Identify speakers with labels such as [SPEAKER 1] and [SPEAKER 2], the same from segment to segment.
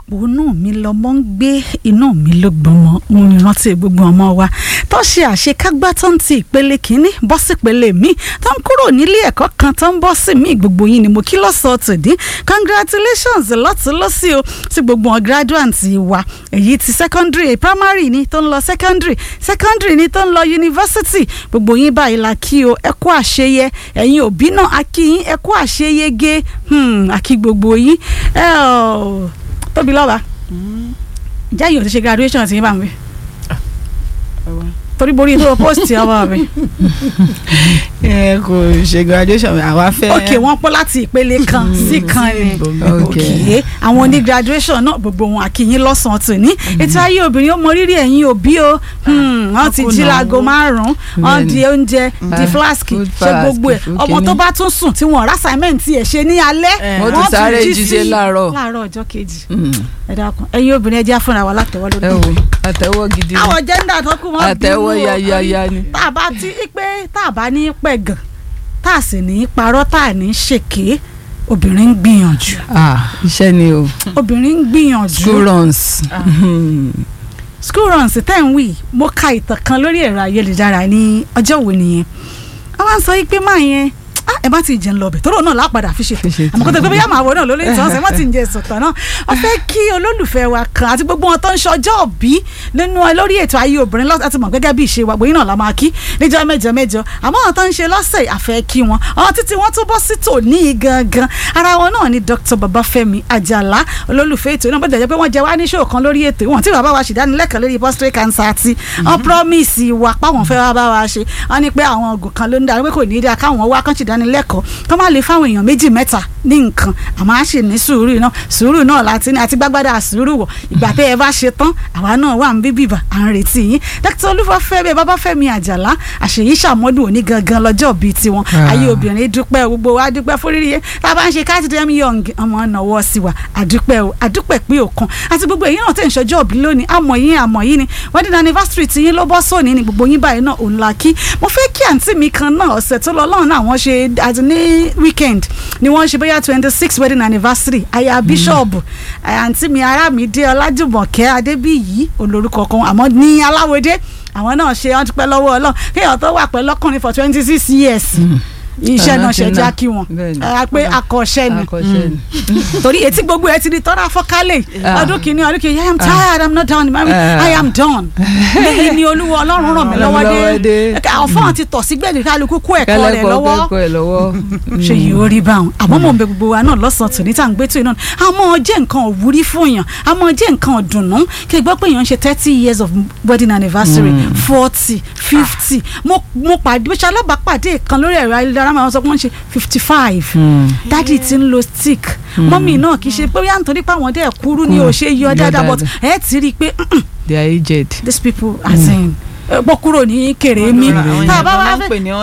[SPEAKER 1] òun mi lọmọ ń gbé inú mi ló gbọmọ mo ní rántí gbogbo ọmọ wa tó ṣe àṣekágbá tó ń ti ìpele kínní bọ́ sí ìpele míì tó ń kúrò nílé ẹ̀kọ́ kan tó ń bọ́ sí míì gbogbo yín ni mo kí lọ́sọ̀ọ́ tòdí congratulations lọ́tún lọ́sí o sí gbogbo wọn graduates wa èyí ti secondary primary ni tó ń lọ secondary secondary ni tó ń lọ university gbogbo yín báyìí la kí o ẹ kú àṣeyẹ ẹ̀yin òbí náà a kí yín ẹ kú àṣeyege a kí gbogbo yín ẹ ọ́ tóbi lọ́ba jẹ́ yìí ò ti ṣe graduation ti yín bá mi torí borí tó post ọmọ mi.
[SPEAKER 2] ẹ kò ṣe graduation àwa fẹ́.
[SPEAKER 1] ok wọ́n pọ̀ láti ìpele kan sí kan ni ok àwọn oní graduation náà gbogbo wọn àkìyìn lọ́sàn-án tò ní ètò ayé obìnrin ó mọ rírì ẹ̀yin òbí o wọ́n ti jí láago márùn-ún wọ́n di oúnjẹ di flask ṣe gbogbo ẹ̀ ọmọ tó bá tún sùn tí wọ́n rà assignment ẹ̀ ṣe ní alẹ́
[SPEAKER 3] wọ́n ti sáré jíṣẹ́ láàárọ̀
[SPEAKER 1] láàárọ̀ ọjọ́ kejì ẹ dákun ẹ̀yin obìnrin ẹ jẹ́ àfúnra wa látẹ̀wọ́ lórí.
[SPEAKER 3] ẹ wo àtẹ̀wọ́ gidi ni
[SPEAKER 1] àwọn jẹ́ńdà tó kù wọ́n bínú
[SPEAKER 3] àtẹ̀wọ́ yayaya ni.
[SPEAKER 1] tá a bá ti pé tá a bá ní pẹ̀gàn tá a sì ní parọ́ tá a ní ṣèké obìnrin ń gbìyànjú.
[SPEAKER 3] ah iṣẹ́ ni o.
[SPEAKER 1] obìnrin ń gbìyànjú.
[SPEAKER 3] school runs.
[SPEAKER 1] school runs tẹ́ ń wí mo ka ìtàn kan lórí ẹ̀rọ ayélujára ní ọjọ́ wo nìyẹn wọ́n máa ń sọ pé máa yẹn ẹ má ti jẹun lọbẹ tóró náà lápadà fi ṣètò àmọ́ kó tó gbé bóyá màá wọ náà lórí ìtàn ọ̀sẹ̀ má ti ń jẹ ìsọ̀tàn náà wọ́n fẹ́ kí olólùfẹ́ wa kan àti gbogbo wọn tó ń ṣọjọ́ òbí nínú lórí ètò ayé obìnrin láti mọ̀ gẹ́gẹ́ bí ìṣe wa gbòyìn náà la máa kí níjọ́ mẹ́jọ mẹ́jọ àmọ́ àwọn tó ń ṣe lọ́sẹ̀ àfẹ́ kí wọn àwọn títí wọ́n tó bọ́ sí tòní gangan ara wọn náà ni Dr. Babafẹ́mi Àjàlá olólùfẹ́ ètò náà bó dẹ̀ jẹ́ pé wọ́n jẹ wá ní ṣòó kan lórí ètò wọn tí bàbá wa ṣèdánilẹ́kọ̀ọ́ lórí prostate cancer àti wọn promise wa páwọn fẹ́ wá bá wa ṣe wọn ní pé àwọn oògùn kan ló ń darí pé kò ní í dáa káwọn wá kán ṣèdánilẹ́kọ̀ọ́ kán má lè fáwọn èèyàn méjì mẹ́ta ní nǹkan àmọ́ a ṣe ní sùúrù náà sùúrù náà láti ní àti gbágbádá sùúrù wọ̀ ìgbà tẹ́ ẹ bá ṣe tán àwa náà wà ń bí bìbà à ń retí yín dókítà olúfọ́fẹ́mi babafẹ́mi àjàlá àṣeyí ṣàmọ́dún òní gangan lọ́jọ́ bíi tiwọn ayé obìnrin dúpẹ́ gbogbo wa dúpẹ́ fúrírí tá a bá ń ṣe káàtì dem young ọmọ náwó sí wa àdúpẹ́ o àdúpẹ́ pé òkan àti gbogbo èyí náà tẹ̀ ń ṣọjọ́ òbí lónìí àmọ̀ yín àmọ̀ yín ni wedding anniversary ti yín ló bọ́ sóòní ni gbogbo yín báyìí náà òun la kí mo fẹ́ kí àǹtí mi kan náà ọ̀sẹ̀ tó lọ lọ́run náà wọ́n ṣe àti ní weekend ni wọ́n ṣe bóyá twenty six wedding anniversary aya bishop àǹtí mi arámidé ọlájùmọ̀kẹ́ adébíyí olórúkọ kan àmọ́ ní aláwọ̀dé àwọn náà ṣe wọ́n ti pẹ́ lọ́wọ́ ọlọ́run kéèyàn tó wà pẹ́ lọ́kùnrin for twenty six years iṣẹ́ náà ṣe já kí wọn pé akọ̀ṣẹ́ ni torí etí gbogbo ẹ ti di tọ́ra fọ́kálẹ̀ ọdún kìíní ọdún kìíní I am tired I am not done I am done lẹ́yìn ni olúwa ọlọ́run ràn mí lọ́wọ́ dé ọ̀fọ́n àti tọ̀sí gbẹ̀dẹ̀ kálukú kó ẹ̀kọ́ rẹ̀ lọ́wọ́ ṣe yìí ó rí báwọn àmọ́ mò ń bẹ gbogbo wa náà lọ́sàn-án tòní tá à ń gbé tó iná àmọ́ jẹ́ nǹkan òwúrí fún yàn àmọ́ jẹ́ nǹkan ọ̀dùnnú kí ẹ gbọ́ pé èèyàn ń ṣe thirty years of wedding anniversary forty fifty mo pàdé bó ṣe alábàápàdé kan lórí ẹ̀rọ ayélujára máa ń sọ pé wọ́n ṣe fifty five dádì tí ń lo stick mọ́mì náà kì í ṣe pé yá nítorí pé àwọn dẹ̀ kúrú ni ò ṣe yọ dáadáa but ẹ ti rí i pé
[SPEAKER 3] they are aged.
[SPEAKER 1] these people as in pọ́ kúrò ní kèrè mi
[SPEAKER 2] tá a bá wá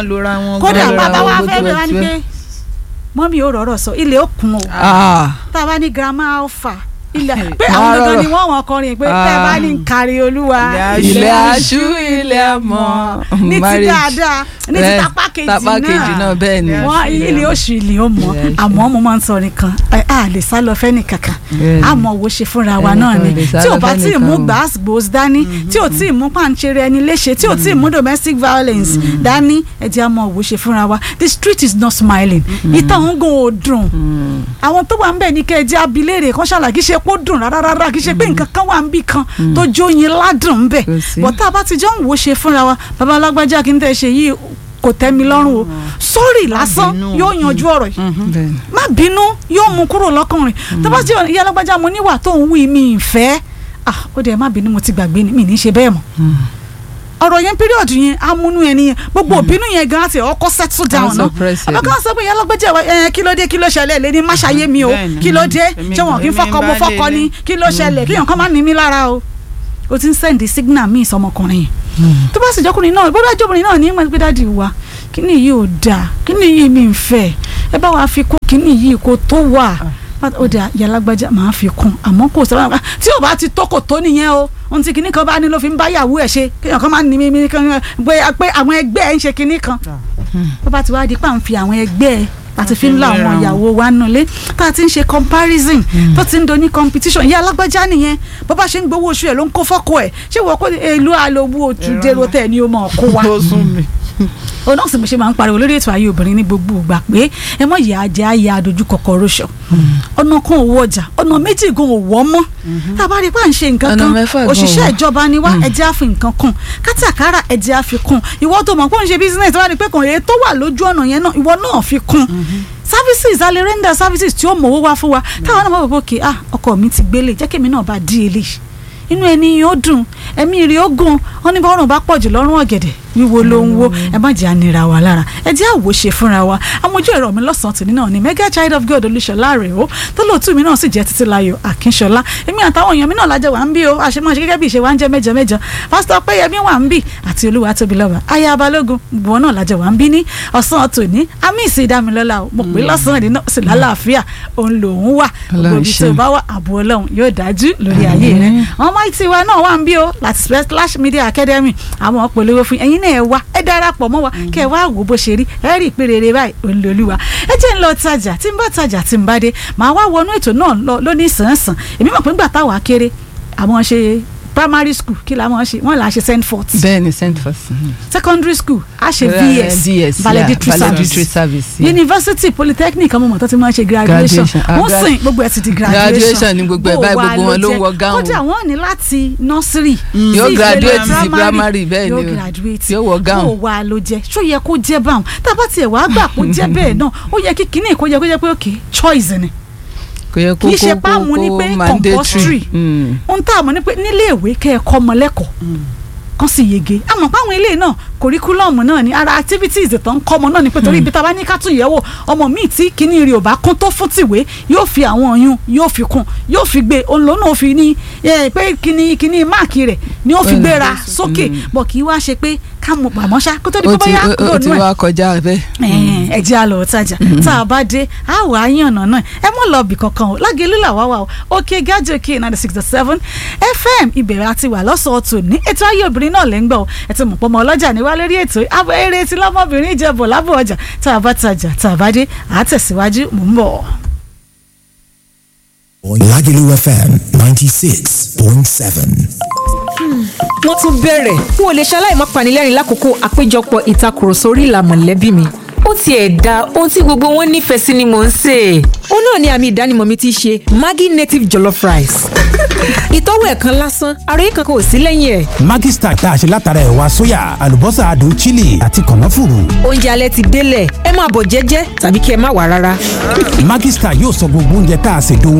[SPEAKER 2] fẹ́
[SPEAKER 1] kódà bàbá wa fẹ́ mi wá ní pé mọ́mì ò rọ̀rọ̀ sọ ilé ó kún o tá a bá ní grandma alpha ilẹ̀ pé àwọn gangan ni wọ́n wọ́n kọrin pé tẹ́ bá ní kárí olúwa
[SPEAKER 3] ilẹ̀ aṣú ilẹ̀ amọ̀
[SPEAKER 1] ní ti dáadáa ní ti tapá kejì náà
[SPEAKER 3] tapá kejì náà bẹ́ẹ̀ ni
[SPEAKER 1] wọ́n ilé oṣù ilé ó mọ̀ àmọ́ mo máa ń sọ nìkan a lè sá lọ fẹ́ nìkankan àmọ́ wo ṣe fúnra wa náà ni tí ò bá tí ì mú gbàgbós dání tí ò tí ì mú pàǹṣẹrẹ ẹni léṣe tí ò tí ì mú domestic violence dání ẹ jẹ́ àmọ́ wo ṣe fúnra wa the street is not smiling ìtàn ń gun òdùn àwọn tó wà ń bẹ̀ ní kẹ́ ẹ jẹ́ abilérè kan ṣàlàyé ṣe pé ó dùn rárá rárá kì í ṣe pé nǹkan kan wà níbì kan tó jóyin ládùn bẹ̀ bọ̀ tá a bá ti jọ ń wo ṣe fúnra wa bàbá alágbájá kí n tẹ̀ ṣe yìí kò tẹ́ mi lọ́rùn o sọ́ọ̀rì lásán yóò yanjú ọ̀rọ̀ yìí má bínú yóò mú kúrò lọ́kùnrin tó bá jẹ́ ìyá alágbájá mo níwà tó ń wí mi ìfẹ́ ah ó dẹ̀ má bínú mo ti gbàgbé mi ní í ṣe bẹ́ẹ̀ mọ́ ọ̀rọ̀ yẹn píríọ̀dù yẹn amúnú yẹn nìyẹn gbogbo òbínú yẹn gan ti ọkọ settle down náà àbá kan sọ pé ìyá alágbèjẹ ẹ kí ló dé kí ló ṣẹlẹ̀ lé ní má ṣàyé mi o kí ló dé ṣé wọn kì í fọkọ mo fọkọ ni kí ló ṣẹlẹ̀ kí yàn kàn má ní mi lára o o ti ń sẹ́ndì signal míì sọmọkùnrin yẹn tó bá sì jọkùnrin náà bó bá jọkùnrin náà ní ìmọ̀ dáàdi wa kí ni yìí ò dáa kí ni yìí mi ń fẹ́ ẹ bá wa fi kún kí ni yìí kò tó wà ó dà yàlágbájá máa fi kún àmọ́ kò sọ tí ò bá ti tó kò tó nìyẹn o ohun tí kinní kan bá ní ló fi ń bá yàwó ẹ̀ ṣe kéèyàn kan máa ní mímí kan pé àwọn ẹgbẹ́ ẹ̀ ń ṣe kinní kan tó bá ti wá di pa ń fi àwọn ẹgbẹ́ ẹ̀ láti fi ń lá àwọn ìyàwó wa nulẹ̀ tá a ti ń ṣe comparison tó ti ń do ní competition ìyá alágbájá nìyẹn bó bá ṣe ń gbowó oṣù ẹ̀ ló ń kó fọ́kọ ẹ̀ ṣé wọ́n kó èlò àlòbù oṣù dèrò tẹ̀ ni ó mọ̀ kó wa
[SPEAKER 2] ó sún mi.
[SPEAKER 1] òun náà sì mo ṣe máa ń pariwo lórí ètò ayé obìnrin ní gbogbo ìgbà pé ẹ mọ ìyá ajẹ ayé adojú kọkọrọ ṣọ ọ̀nà kan òwò ọjà ọ̀nà méjì gan òwò ọmọ tá a bá rí i pé à ń ṣe nǹkan
[SPEAKER 3] Ọ̀nà
[SPEAKER 1] kan
[SPEAKER 3] mẹ́fà gan
[SPEAKER 1] òṣìṣẹ́
[SPEAKER 3] òwò.
[SPEAKER 1] ìjọba ni wá ẹjẹ́ á fi nǹkan kún kátàkárà ẹjẹ́ á fi kún ìwọ tó mọ̀ pé ó ń ṣe business wá rí i pé kàn èyí tó wà lójú ọ̀nà yẹn náà ìwọ náà fi kún services a lè render services tí ó mọ̀wó wá fún wa táwọn náà mọ̀ pé òkè ah ọkọ mi ti gbélé jẹ́ kémi náà bá dí eléyìí inú ẹni yóò dùn ẹ̀mí rí ó gùn wọn ní bọ́rùn bá pọ̀jù lọ́rùn ọ̀gẹ̀dẹ̀ wíwo ló ń wo ẹ má jẹ́ ànira wa lára ẹ jẹ́ àwòṣe fúnra wa amójú ẹ̀rọ mi lọ́sàn-án tòní náà ni mega child of god olúṣọlá rẹ̀ ó tó lóòtú mi náà sì jẹ́ títí láyọ̀ akínṣọlá èmi àtàwọn èèyàn mi náà lájọ wà ń bí o àṣemáṣe gẹ́gẹ́ bí ìṣe wa ń jẹ́ mẹ́jọ mẹ́jọ pásítọ̀ péyẹmí wà ń bí àti olúwa tóbi lọ́ba aya balógun gbogbo náà lájọ wà ń bí ní ọ̀sán tòní àmì ìsìdámilọ́lá o mo pè lọ́sàn-án ìdí náà sì lálàáfíà òun lòun wà gbogbo ibi tó bá wà àbò ọlọ́run yóò dájú lórí ayé rẹ̀ àwọn ọmọ ìtì wa náà wà ń bí o láti splash media academy àwọn ọ̀pọ̀lọpọ̀ fún ẹ̀yin náà ẹ wá ẹ darapọ̀ mọ́ wa kẹ́ ẹ wá wò bó ṣe rí ẹ rí ìpè rere báyìí olùlọ́lùwà ẹ jẹ́ ń lọ tajà tí ń bá tajà tí ń bá dé màá wá wọnú ètò náà lọ lónìí sàn-sàn èmi mọ̀ pé ńgbà táwa kéré àwọn ṣe primary school kí la mọ̀ ṣe wọ́n là á ṣe send forth
[SPEAKER 3] bẹ́ẹ̀ ni send first.
[SPEAKER 1] secondary school a ṣe
[SPEAKER 3] Eh,
[SPEAKER 1] vs
[SPEAKER 3] VS
[SPEAKER 1] valedictory
[SPEAKER 3] yeah,
[SPEAKER 1] service
[SPEAKER 3] valedictory service. yeah.
[SPEAKER 1] university polytechnic ọmọ mọ̀tọ́ ti máa ń ṣe graduation
[SPEAKER 3] Graduation, ah,
[SPEAKER 1] wọ́n
[SPEAKER 3] gra-
[SPEAKER 1] sìn gbogbo ẹ̀ ti di graduation
[SPEAKER 3] Graduation ni gbogbo ẹ̀
[SPEAKER 1] Bó
[SPEAKER 3] báyìí,
[SPEAKER 1] wa
[SPEAKER 3] gbogbo wọn ló ń
[SPEAKER 1] jẹ́.
[SPEAKER 3] wọ gown.
[SPEAKER 1] kódà wọ́n ní láti nursery
[SPEAKER 3] Yóò
[SPEAKER 1] sí
[SPEAKER 3] graduate
[SPEAKER 1] ìpele
[SPEAKER 3] sí primary, bẹ́ẹ̀
[SPEAKER 1] yóò
[SPEAKER 3] ni o.
[SPEAKER 1] graduate
[SPEAKER 3] Yóò wọ gown.
[SPEAKER 1] bó wa ló jẹ́ ṣó yẹ kó jẹ́ báwọn tá a bá tiẹ̀ wá gbà kó jẹ́ bẹ́ẹ̀ náà ó yẹ kí kinní kó yẹ kó jẹ́ pé ok choice ni
[SPEAKER 3] kò yẹ kó
[SPEAKER 1] kì í ṣe
[SPEAKER 3] kó
[SPEAKER 1] páàmù ní
[SPEAKER 3] kó
[SPEAKER 1] pé
[SPEAKER 3] mandatory.
[SPEAKER 1] compulsory.
[SPEAKER 3] Mm.
[SPEAKER 1] ohun tá a mọ̀ ní pé nílé ìwé kẹ́ ẹ kọ́ ọmọ lẹ́kọ̀ọ́ kan sì yege àmọ́ páwọn ilé náà kòríkúlọ̀mù náà ni ara activities tó ń kọ́ ọmọ náà ni pé torí ibi tá a bá ní ká tún yẹ̀ wò ọmọ míì tí kíní rí ò bá kún tó fún tìwé yóò fi àwọn ọyún yóò fi kún yóò fi gbé òun lòun náà fi ní eh, pé kíní kíní máàkì rẹ̀ ni ó fi
[SPEAKER 3] Mm.
[SPEAKER 1] gbéra sókè bọ̀ kì í wá ṣe pé ká mọ̀ pàmò ṣá kó tó di pé
[SPEAKER 3] ó ti
[SPEAKER 1] bóyá
[SPEAKER 3] ó- ó ti
[SPEAKER 1] lónú ẹ̀
[SPEAKER 3] wá kọjá bẹ́ẹ̀.
[SPEAKER 1] ẹ̀ẹ́n, ẹ jẹ́ àlọ́ tajà tá a bá dé a wà á yànnà náà ẹ mọ̀ lọ bì kankan o lágẹ̀lú làwá wà o òkè gájò òkè ninety six seven fm ìbẹ̀rẹ̀ àti wà lọ́sọ̀ọ́ tò ní ètò ayé obìnrin náà lẹ́ ń gbọ́ o ẹ ti mọ̀ pọ́ ọmọ ọlọ́jà ní wá lórí ètò abọ́ eré tí lọ́mọbìnrin ìjẹ́bọ̀ lábọ̀ ọjà tá a bá tajà tá a bá dé à á tẹ̀síwájú mò ń bọ̀.
[SPEAKER 4] Lagelu FM 96.7.
[SPEAKER 5] wọ́n tún bẹ̀rẹ̀ n ò lè ṣaláì má panilẹ́rìn lákòókò àpéjọpọ̀ ìtakùrọ̀sọ orí ìlà mọ̀lẹ́bí mi.
[SPEAKER 6] ó tiẹ̀ da ohun tí gbogbo wọn nífẹ̀ẹ́ sí ni mò ń sè é.
[SPEAKER 5] ó náà ni àmì ìdánimọ̀ mi ti ṣe Maggi native jollof rice. ìtọ́wò ẹ̀kan lásán ara yìí kankan ò sí lẹ́yìn ẹ̀.
[SPEAKER 7] Maggi Star tá a ṣe látara ẹ̀wà sóyà àlùbọ́sà adùn chili àti kànáfùrù.
[SPEAKER 5] oúnjẹ alẹ́ ti délẹ̀ ẹ máa bọ̀ jẹ́jẹ́ tàbí kí ẹ má wà rárá.
[SPEAKER 7] Maggi Star yóò sọ gbogbo oúnjẹ tá a ṣe dùn